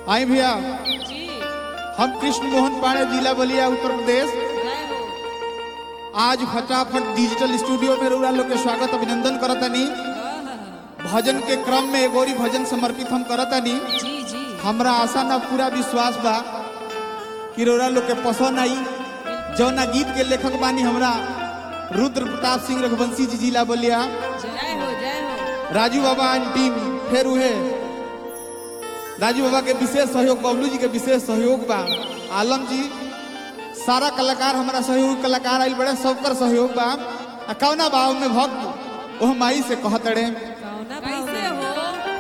आई भैया जी हम कृष्ण मोहन पांडे जिला बलिया उत्तर प्रदेश जय हो आज फटाफट डिजिटल स्टूडियो में रउरा लोग के स्वागत अभिनंदन करतनी आहा, भजन के क्रम में एगोरी भजन समर्पित हम करतनी जी जी हमरा आशा ना पूरा विश्वास बा कि रउरा लोग के पसंद आई जौना गीत के लेखक बानी हमरा रुद्र प्रताप सिंह रघुवंशी जी जिला बलिया जय हो जय हो राजू बाबा एंड टीम फेर उहे राजू बाबा के विशेष सहयोग बबलू जी के विशेष सहयोग बा आलम जी सारा कलाकार हमारा सहयोग कलाकार आइल बड़े सबकर सहयोग बा आ कौना भाव में भक्त ओह माई से कहतड़े कौना कैसे हो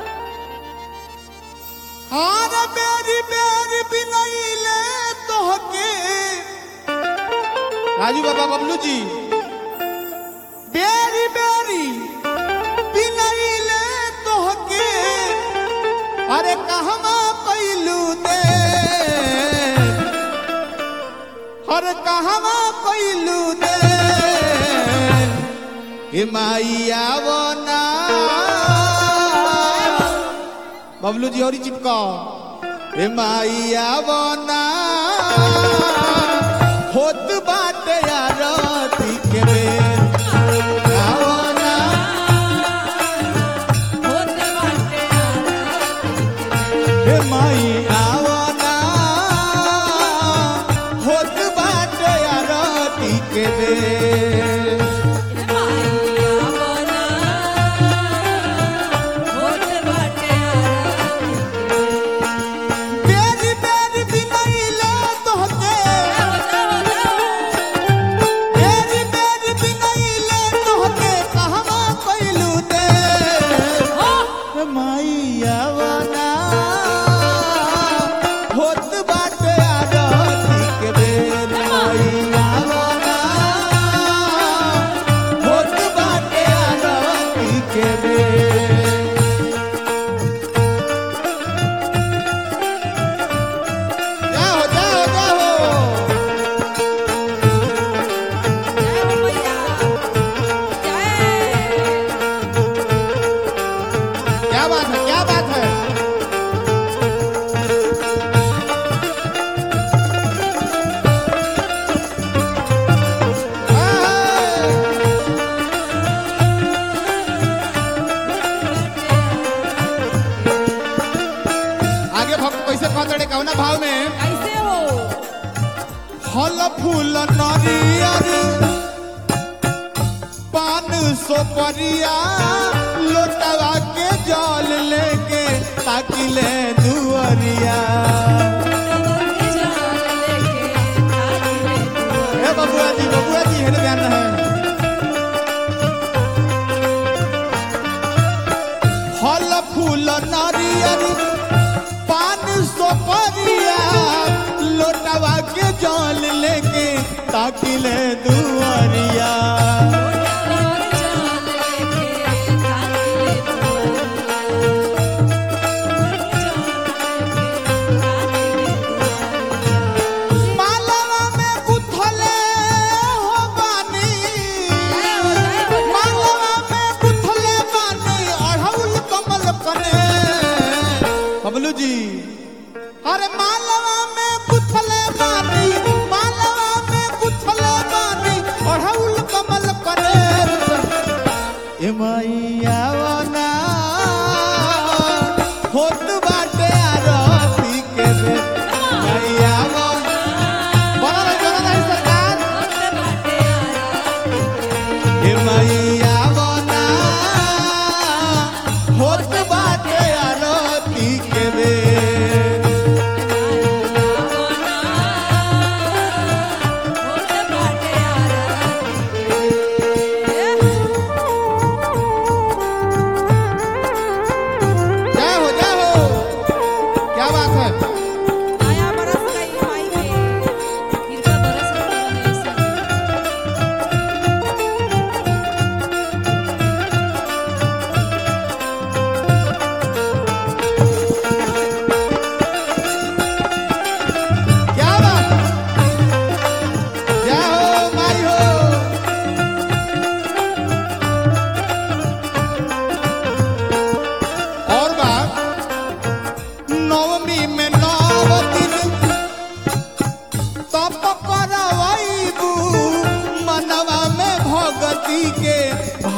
हार बेरी बेरी बिनैले तोहके राजू बाबा बबलू जी बेरी बेरी बिनैले तोहके अरे कहवा पैलू दे अरे कहवा पैलू दे ए माइया बना बबलू जी और ही चिपका ए माइया बना होत बाटे आरती के बेर आवना होत बाटे ए माई आवना होत बाटे आरती के बेर माया बना होत बाटे बेरी बेरी बिनैले तोहके बेरी बेरी बिनैले तोहके कहवा पैलू दे मैया बना होत बाटे आरती के बेर मैया बना होत बाटे आरती के बेर जाओ जाओ जाओ क्या बात है क्या बात है आगे भक्त कैसे कहते कौना भाव में कैसे हो फल फूल नरियर पान सोपरिया लोटवा के जल लेके ताकिले दुअरिया हे बबुआ जी बबुआ जी हेने ध्यान रहे फल फूल नारियल पान सोपरिया लोटवा के जल लेके ताकिले दुअरिया मालवा में गुथले हो बानी मालवा में गुथले बानी अढ़ौल कमल करे बबलू जी अरे मालवा में गुथले बानी मालवा में गुथले बानी अढ़ौल कमल करे ए मैया वना होत बाटे आरती के बेर मैया वना बड़ा रही बड़ा रही सरकार हे मैया बना होत बाटे आरती के बेर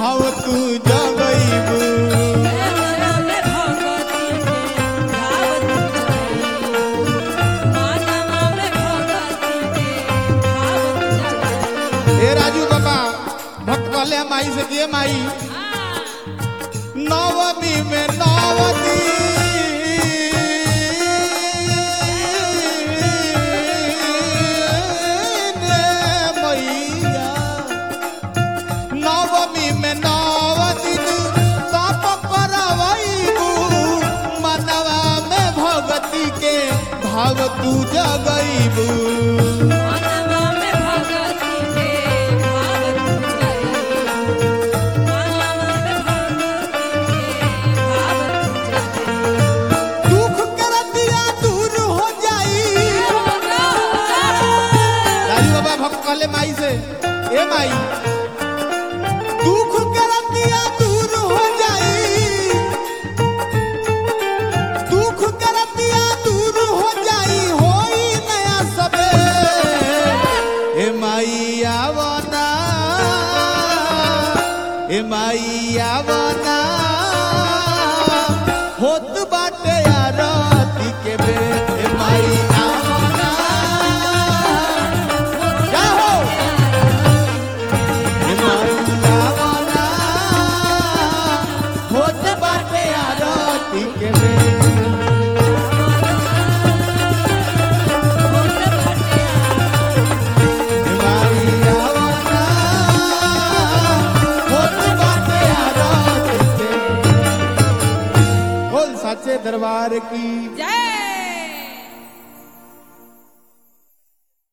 भाव तू जगईबू मनवा में भगवती के भाव तू जगाई मनवा में भगवती के भाव तू जगाई हे राजू बाबा भक्त कहले माई से दिए माई नवमी में नवती ने मैया नवमी में नवती तप करवैबू मनवा में भगती के भाव तू जगईबू मनवा में भगवती के भाव तू जगाई मनवा में भगवती के भाव तू जगाई दुख करतिया दूर हो जाई राजू बाबा भक्त कहले माई से ए माई दुख करतिया दूर हो जाई दुख करतिया दूर हो जाई होई नया सबे ए माई आवना ए माई आवना होत बाटे आरती के बे ए माई आवना क्या हो ए माई आवना होत बाटे आरती के बे बोल सच्चे दरबार की जय